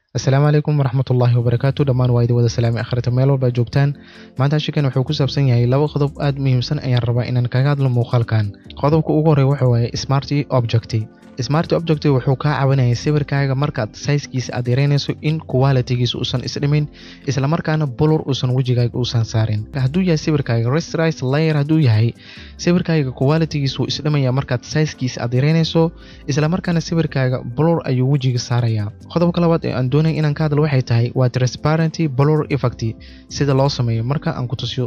asalaamu calaykum waraxmatullaahi wabarakaatu dhammaan waa idin wada salaamay akhrita meel walba joogtaan maanta hashikan wuxuu ku saabsan yahay laba qodob aad muhiimsan ayaan rabaa inaan kaga hadlo muuqaalkan qodobka ugu horreya waxa waaye smart object smart object wuxuu kaa caawinaya sawirkaaga markaad sayskiisa aad yareynayso in qualitigiisa uusan isdhimin islamarkaana bolor uusan wejigaaga uusan saarin hadduu yahay sawirkaaga restrise layer hadduu yahay sawirkaaga qualitigiisa wuu isdhimaya markaad sayskiisa aad yareynayso islamarkaana sawirkaaga bolor ayuu wejiga saaraya qodobka labaad ee aan doonaya inaan ka hadlo waxay tahay waa transparenty bolor effect sida loo sameeyo marka aan ku tusiyo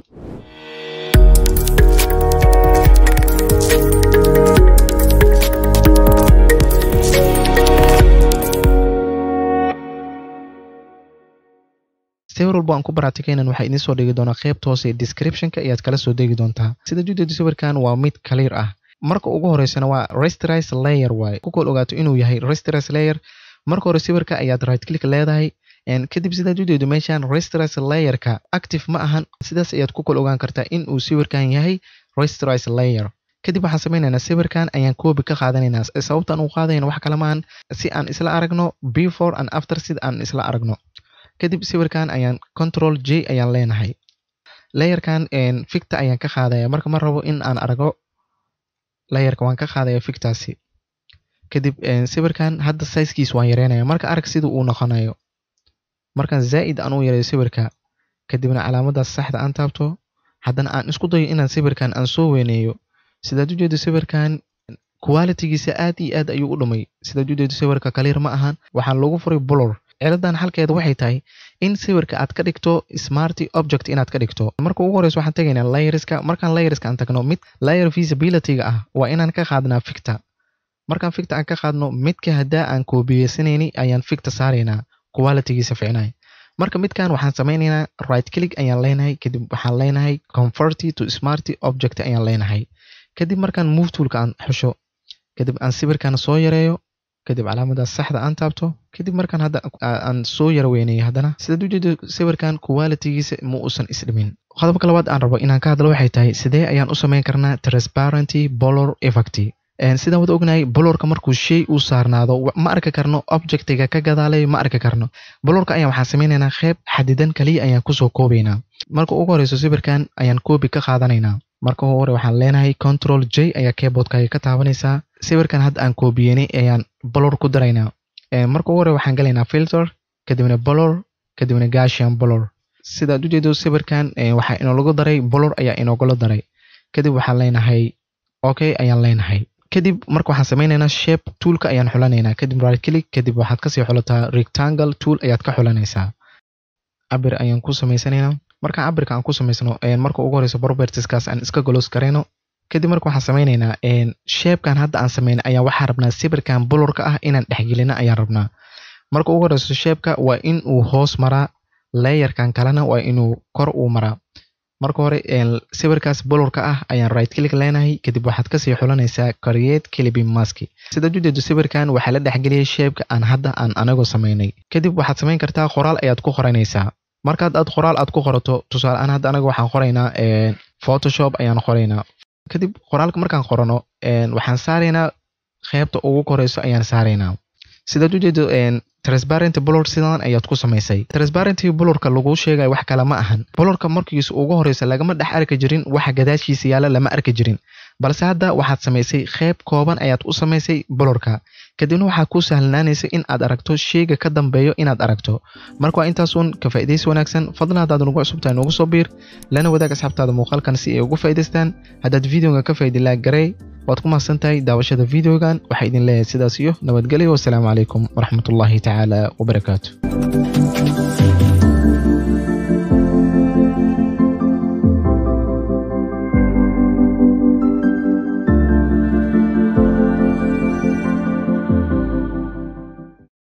sawir walbo aan ku baratikaynan waxaa idiin soo dhigi doonaa qaybta hoose ee descriptionka ayaad kala soo degi doontaa sida judeeda sawirkan waa mid clear ah marka ugu horeysana waa restrise layer waaye ku kol ogaato inuu yahay restrise layer marka hore sawirka ayaad right click leedahay kadib sidaad ujeedo meeshan restrise layerka active ma ahan sidaas ayaad ku kol ogaan kartaa in uu sawirkan yahay restrise layer kadib waxaan sameynaynaa sawirkan ayaan koobi ka qaadanaynaa sababtaan uu qaadayna wax kale maahan si aan isla aragno before and after sida aan isla aragno kadib sawirkan ayaan control j ayaan leenahay layerkan ficta ayaan ka qaadaya marka ma rabo in aan argo layerka waan ka qaadaya fictaasi kadib sawirkan hadda sizekiis waan yareynaya marka arag sida uu noqonayo markaan zaa'id aan u yareeyo sawirka kadibna calaamadaas saxda aan taabto haddana aan isku dayo inaan sawirkan aan soo weyneeyo sidaad u jeedo sawirkan qualitigiisa aad iyo aad ayuu u dhumay sidaad u jeedo sawirka kaliir ma ahan waxaan lagu furay bolor ciladan xalkeeda waxay tahay in sawirka aad ka dhigto smart object inaad ka dhigto marka ugu horeysa waxaan tegaynaa layerska markaan layerska aan tagno mid layer visibilityga ah waa inaan ka qaadnaa ficta markaan ficta aan ka qaadno midka haddaa aan koobiyeysanayni ayaan ficta saaraynaa qualitigiisa ficnay marka midkan waxaan sameynaynaa right click ayaan leenahay kadib waxaan leenahay converty to smart object ayaan leenahay kadib markaan move toolka aan xusho kadib aan sawirkan soo yareeyo kadib calaamadaas saxda aan taabto kadib markaan hadda aan soo yara weyneeyo haddana sidaad ujeedo sawirkan qualitigiisa ma uusan isdhimin qodobka labaad aan rabo inaan ka hadlo waxay tahay sidee ayaan u sameyn karnaa transparenty bolor effect sidaan wada ognahay bolorka markuu shay uu saarnaado ma arki karno objectiga ka gadaalay ma arki karno bolorka ayaan waxaan sameynaynaa qeyb xadidan kaliya ayaan kusoo koobaynaa marka ugu horeyso sawirkan ayaan koobi ka qaadanaynaa marka ugu hore waxaan leenahay control j ayaa keyboardkaaga ka taabanaysaa sawirkan hadda aan koobiyenay ayaan bolor ku daraynaa marka ugu hore waxaan galaynaa filter kadibna bolor kadibna gashian bolor sidaad ujeedo sawirkan waxaa inoolagu daray bolor ayaa inoogula daray kadib waxaan leenahay okay ayaan leenahay kadib marka waxaan sameynaynaa shape toolka ayaan xulanaynaa kadib right click kadib waxaad kasii xulataa rectangle tool ayaad ka xulanaysaa cabir ayaan ku samaysanaynaa markaan cabirka aan ku samaysano marka ugu horeyso propertieskaas aan iska golos garayno kadib marka waxaan sameynaynaa shapekan hadda aan sameynay ayaan waxaan rabnaa sawirkan bolorka ah inaan dhexgelino ayaan rabnaa marka ugu horeyso shapeka waa in uu hoos maraa layerkan kalena waa inuu kor uu maraa marka hore sawirkaas bolorka ah ayaan right click leenahay kadib waxaad kasii xulanaysaa create clipping mask sidaad ujeedo sawirkan waxaa la dhexgeliyay shapeka aan hadda aan anagoo sameynay kadib waxaad samayn kartaa qoraal ayaad ku qoranaysaa markaad aad qoraal aad ku qorato tusaale aan hadda anaga waxaan qoraynaa photoshop ayaan qoraynaa kadib qoraalka markaan qorano waxaan saaraynaa qeybta ugu koreyso ayaan saaraynaa sidaad ujeedo transparent bolor sidan ayaad ku samaysay transparenty bolorka lagu sheegaya wax kale ma ahan bolorka markiisa ugu horeysa lagama dhex arki jirin waxa gadaashiisa yaala lama arki jirin balse hadda waxaad samaysay qeyb kooban ayaad u samaysay bolorka kadibna waxaa ku sahlanaanaysa in aad aragto sheyga ka dambeeyo inaad aragto marka waa intaasun ka faa'iidaysi wanaagsan fadlan haddaad nagu cusubtahay noogu soo biir lana wadaag asxaabtaada muuqaalkan si ay ugu faa'idaystaan haddaad videoga ka faa'iidi laag garey waad ku mahadsan tahay daawashada videogan waxaa idin leeyahay sidaas iyo nabadgelyo wasalaamu calaykum waraxmatullaahi tacaala wabarakaatu